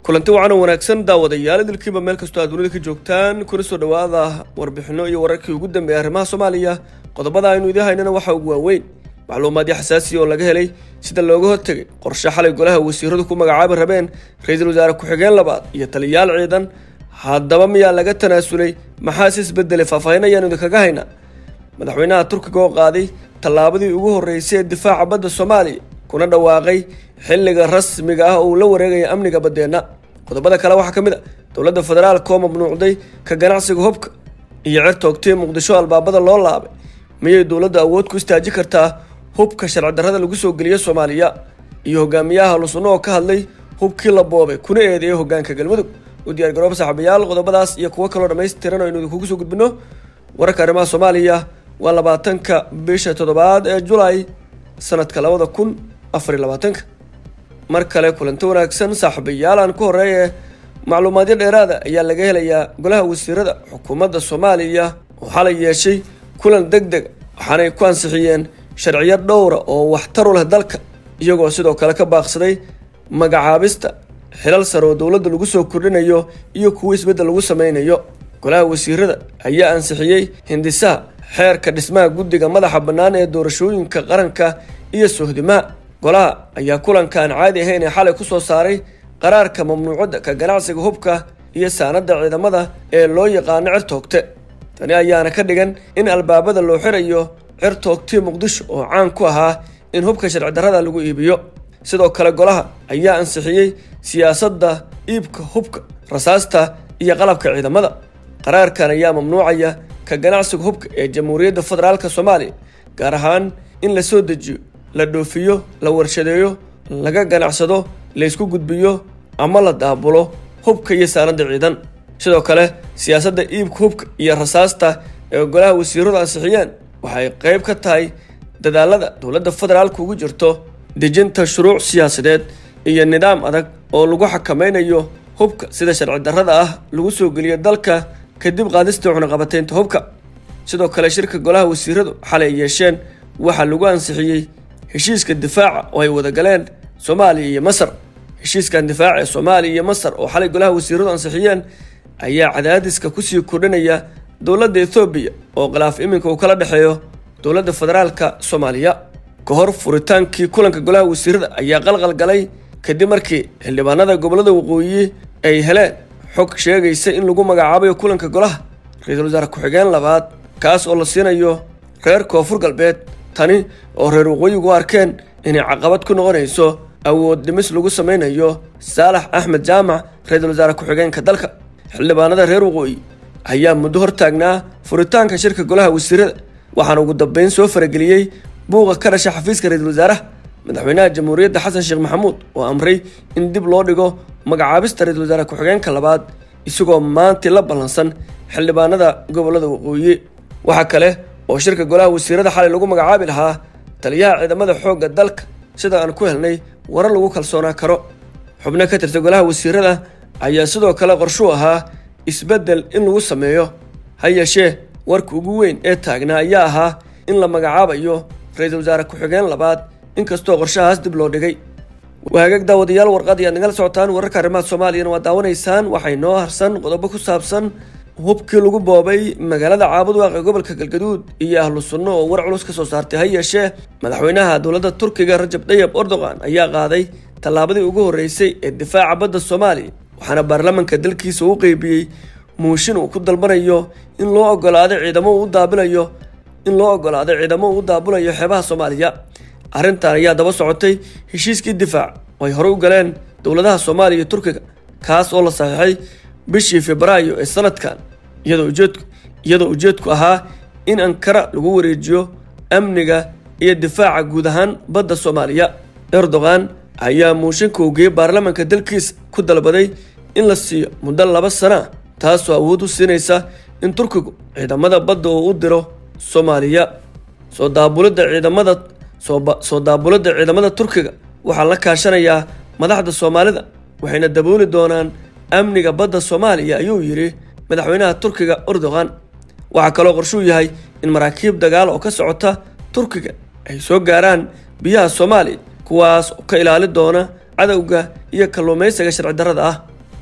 kulanti wacan oo wanaagsan daawadayaal idilkiiba meel kastoo aad dunida ka joogtaan kuna soo dhowaada warbixino iyo wararkii ugu dambeeyay arrimaha soomaaliya qodobada aynu idiin haynana waxaa ugu waaweyn macluumaadyo xasaasiya oo laga helay sida looga hortegay qorshe xalay golaha wasiiradu ku magacaabi rabeen ra-iisul wasaare ku-xigeen labaad iyo taliyayaal ciidan haddaba miyaa laga tanaasulay maxaase isbedelay faahfaahin ayaanu idinkaga haynaa madaxweynaha turkiga oo qaaday tallaabadii ugu horreysay ee difaaca badda soomaaliya kuna dhawaaqay xilliga rasmiga ah oo uu la wareegaya amniga baddeenna qodobada kale waxaa ka mid a dowladda federaalka oo mamnuucday ka ganacsiga hubka iyo cer toogtay muqdisho albaabada loo laabay miyay dowladdu awood ku istaaji kartaa hubka sharci darrada lagu soo geliyo soomaaliya iyo hogaamiyaha halusunno oo ka hadlay hubkii la boobay kuna eedeeyay hogaanka galmudug u diyaar garooba saaxiibayaal qodobadaas iyo kuwo kaloo dhammaystiran oo aynu idinkugu soo gudbino wararka arrimaha soomaaliya waa labaatanka bisha toddobaad ee julaay sanadka labada kun afar iyo labaatanka mar kale kulanti wanaagsan saaxiibayaal aan ku horeeye macluumaadyo dheeraada ayaa laga helayaa golaha wasiirada xukuumadda soomaaliya oo xalay yeeshay kulan deg deg waxaanay ku ansixiyeen sharciyo dhowra oo waxtar u leh dalka iyagoo sidoo kale ka baaqsaday magacaabista xilal sare oo dowladda lagu soo kordhinayo iyo kuwo isbeddel lagu sameynayo golaha wasiirada ayaa ansixiyey hindisaha xeerka dhismaha guddiga madaxa bannaan ee doorashooyinka qaranka iyo sohdimaha golaha ayaa kulanka aan caadi ahayn ee xalay kusoo saaray qaraarka mamnuucadda ka ganacsiga hubka iyo saanadda ciidamada ee loo yaqaano cer toogte tani ayaana ka dhigan in albaabada loo xirayo cer toogtii muqdisho oo caan ku ahaa in hubka sharci darrada lagu iibiyo sidoo kale golaha ayaa ansixiyey siyaasadda iibka hubka rasaasta iyo qalabka ciidamada qaraarkan ayaa mamnuucaya ka ganacsiga hubka ee jamhuuriyadda federaalka soomaaliya gaar ahaan in la soo dejiyo la dhoofiyo la warshadeeyo laga ganacsado laysku gudbiyo ama la daabulo hubka iyo saanada ciidan sidoo kale siyaasadda iibka hubka iyo rasaasta ee golaha wasiiradu ansixiyeen waxay qayb ka tahay dadaalada dowladda federaalka ugu jirto dejinta shuruuc siyaasadeed iyo nidaam adag oo lagu xakameynayo hubka sida sharci darrada ah lagu soo geliyo dalka kadib qaadistii cunaqabateynta hubka sidoo kale shirka golaha wasiiradu xalay yeesheen waxaa lagu ansixiyey heshiiska difaaca oo ay wada galeen soomaaliya iyo masar heshiiskan difaaca ee soomaaliya iyo masar oo xalay golaha wasiiradu ansixiyeen ayaa cadaadiska kusii kordhinaya dowladda ethoobiya oo khilaaf iminka uu kala dhexeeyo dowladda federaalka soomaaliya ka hor furitaankii kulanka golaha wasiirada ayaa qalqal galay kadib markii xildhibaanada gobollada waqooyi ay heleen xog sheegaysa in lagu magacaabayo kulanka golaha ra-iisul wasaare ku-xigeen labaad kaas oo la siinayo reer koonfur galbeed tani oo reer waqooyigu arkeen inay caqabad ku noqonayso awood dhimis lagu sameynayo saalax axmed jaamac ra-iisul wasaare ku-xigeenka dalka xildhibaanada reer waqooyi ayaa muddo hortaagnaa furitaanka shirka golaha wasiirada waxaana ugu dambeyn soo farageliyey buuqa ka dhasha xafiiska ra-iisul wasaaraha madaxweynaha jamhuuriyadda xasan sheekh maxamuud oo amray in dib loo dhigo magacaabista ra-iisul wasaare ku-xigeenka labaad isagoo maantii la ballansan xildhibaanada gobollada waqooyi waxaa kale oo shirka golaha wasiirada xalay lagu magacaabi lahaa taliyaha ciidamada xoogga dalka sida aan ku helnay warar lagu kalsoonaa karo xubno ka tirta golaha wasiirada ayaa sidoo kale qorshuu ahaa isbeddel in lagu sameeyo ha yeeshee warka ugu weyn ee taagnaa ayaa ahaa in la magacaabayo ra-iisul wasaare ku-xigeen labaad inkastoo qorshahaas dib loo dhigay waagaag daawadayaal warqad ayaad nagala socotaan wararka arrimaha soomaaliyana waa daawanaysaan waxay noo harsan qodobo ku saabsan hubkii lagu boobay magaalada caabudwaaq ee gobolka galgaduud iyo ahlu sunno oo war culus ka soo saartay ha yeeshee madaxweynaha dowladda turkiga rajab dayab erdogan ayaa qaaday tallaabadii ugu horreysay ee difaaca badda soomaaliya waxaana baarlamanka dalkiisa u qeybiyey muushin uu ku dalbanayo in loo ogolaaday ciidamo uu daabilayo in loo ogolaaday ciidamo uu daabulayo xeebaha soomaaliya arrintan ayaa daba socotay heshiiskii difaac oo ay horey u galeen dowladaha soomaaliya iyo turkiga kaas oo la saxiixay bishii febraayo ee sanadkan iyadoo ujeedku iyadoo ujeedku ahaa in ankara lagu wareejiyo amniga iyo difaaca guud ahaan badda soomaaliya erdogan ayaa muushinka uu geeyey baarlamanka dalkiisa ku dalbaday in la siiyo muddo laba sana taasoo awood u siinaysa in turkigu ciidamada badda uu u diro soomaaliya soo daabulidda ciidamada soo daabulidda ciidamada turkiga waxaa la kaashanayaa madaxda soomaalida waxayna dabooli doonaan amniga badda soomaaliya ayuu yidhi madaxweynaha turkiga erdogan waxaa kaloo qorshuu yahay in maraakiib dagaal oo ka socota turkiga ay soo gaaraan biyaha soomaaliya kuwaas oo ka ilaali doona cadowga iyo kalluumaysiga sharci darrada ah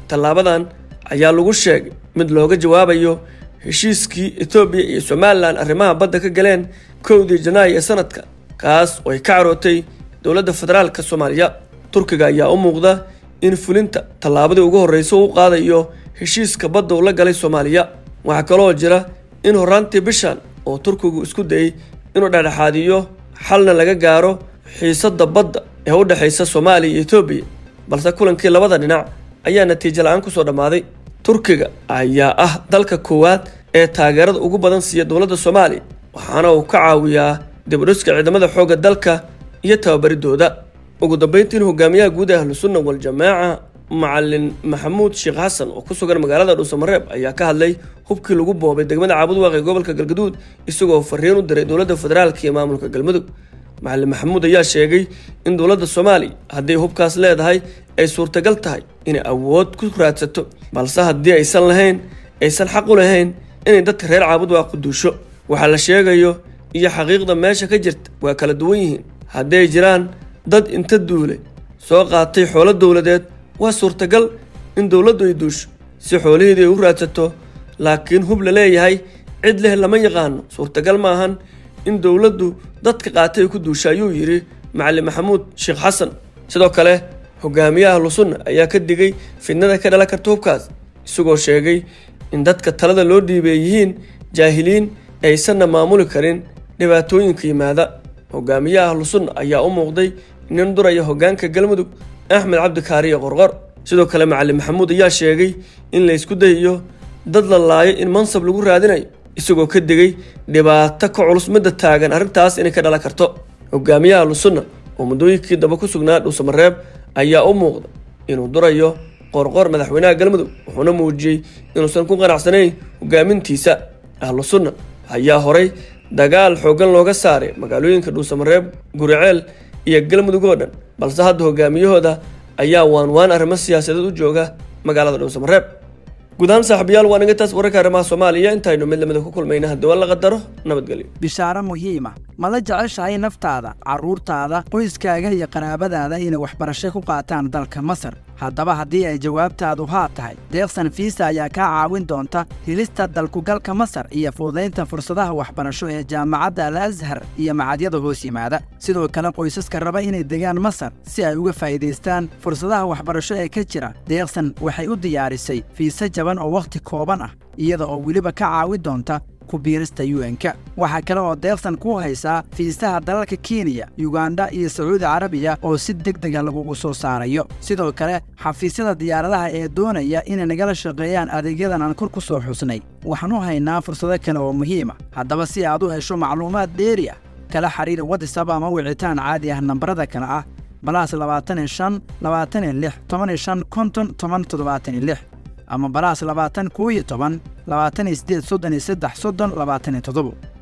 tallaabadan ayaa lagu sheegay mid looga jawaabayo heshiiskii etoobiya iyo somalilan arrimaha badda ka galeen kowdii janaayo ee sanadka kaas oo ay ka carootay dowladda federaalka soomaaliya turkiga ayaa u muuqda in fulinta tallaabadii ugu horreysa u qaadayo heshiiska badda uu la galay soomaaliya waxaa kaloo jira in horraantii bishan oo turkigu isku dayey inuu dhexdhexaadiyo xalna laga gaaro xiisadda badda ee u dhexaysa soomaaliya iyo etoobiya balse kulankii labada dhinac ayaa natiijo la-aan kusoo dhammaaday turkiga ayaa ah dalka koowaad ee taageerada ugu badan siiya dowladda soomaaliya waxaana uu ka caawiyaa dibudhiska ciidamada xoogga dalka iyo tababaridooda ugu dambeyntiin hogaamiyaha guud ee ahlusunna waljamaaca macalin maxamuud sheekh xasan oo ku sugan magaalada dhuusamareeb ayaa ka hadlay hubkii lagu boobay degmada caabudwaaq ee gobolka galgaduud isagoo fariin u diray dowladda federaalka iyo maamulka galmudug macalin maxamuud ayaa sheegay in dowladda soomaaliya hadday hubkaas leedahay ay suurtagal tahay inay awood ku raadsato balse haddii aysan lahayn aysan xaq u lahayn inay dadka reer caabudwaaq ku duusho waxaa la sheegayo iyo xaqiiqda meesha ka jirta waa kala duwan yihiin hadday jiraan dad inta duulay soo qaatay xoolo dowladeed waa suurtagal in dowladdu ay duusho si xoolaheedii ay u raadsato laakiin hub la leeyahay cid leh lama yaqaano suurtagal ma ahan in dowladdu dadka qaatay ay ku duusha ayuu yidhi macalin maxamuud sheekh xasan sidoo kale hogaamiyaha ahlusunna ayaa ka digay fidnada ka dhalan karta hubkaas isagoo sheegay in dadka talada loo dhiibay yihiin jaahiliin aysanna maamuli karin dhibaatooyinka yimaada hogaamiyaha ahlusunna ayaa u muuqday nin duraya hogaanka galmudug axmed cabdikaariyo qorqor sidoo kale macalin maxamuud ayaa sheegay in la ysku dayayo dad la laayo in mansab lagu raadinayo isagoo ka digay dhibaato ka culus midda taagan arrintaas inay ka dhalan karto hogaamiyaha ahlusunna oo muddooyinkii daba ku sugnaa dhuusamareeb ayaa u muuqda inuu durayo qorqor madaxweynaha galmudug wuxuuna muujiyey inuusan ku qanacsanayn hogaamintiisa ahlu sunna ayaa horay dagaal xooggan looga saaray magaalooyinka dhuusamareeb guriceel iyo galmudug oo dhan balse hadda hogaamiyahooda ayaa waanwaan arrimo siyaasadeed u jooga magaalada dhuusamareeb guud ahaan saaxiibayaal waa naga taas wararka arrimaha soomaaliya intaynu mid lamida ku kulmayna haddii waa la qadaro nabadgelyo bishaaro muhiima ma la jeceshahay naftaada carruurtaada qoyskaaga iyo qaraabadaada inay waxbarasho ku qaataan dalka masar haddaba haddii ay jawaabtaadu haa tahay deeqsan fiisa ayaa kaa caawin doonta helista dalkugalka masar iyo fududaynta fursadaha waxbarasho ee jaamacadda al ashar iyo macadyada hoos yimaada sidoo kale qoysaska raba inay degaan masar si ay uga faa'iidaystaan fursadaha waxbarasho ee ka jira deeqsan waxay u diyaarisay fiise jaban oo wakhti kooban ah iyada oo weliba ka caawin doonta ku biirista un-ka waxaa kale oo deeqsan ku haysaa fiisaha dalalka kenya yuganda iyo sacuudi carabiya oo si deg dega lagugu soo saarayo sidoo kale xafiisyada diyaaradaha ee doonaya inay nagala shaqeeyaan adeegyadan aan kor ku soo xusnay waxaan u haynaa fursado kale oo muhiima haddaba si aad u hesho macluumaad dheeri ah kala xiriir watisab ama wicitaan caadi ah nambarada kale ah balaas labaatan iyo shan labaatan iyo lix toban iyo shan konton toban toddobaatan iyo lix ama balaas labaatan koo iyo toban labaatan iyo siddeed soddon iyo saddex soddon labaatan iyo toddobo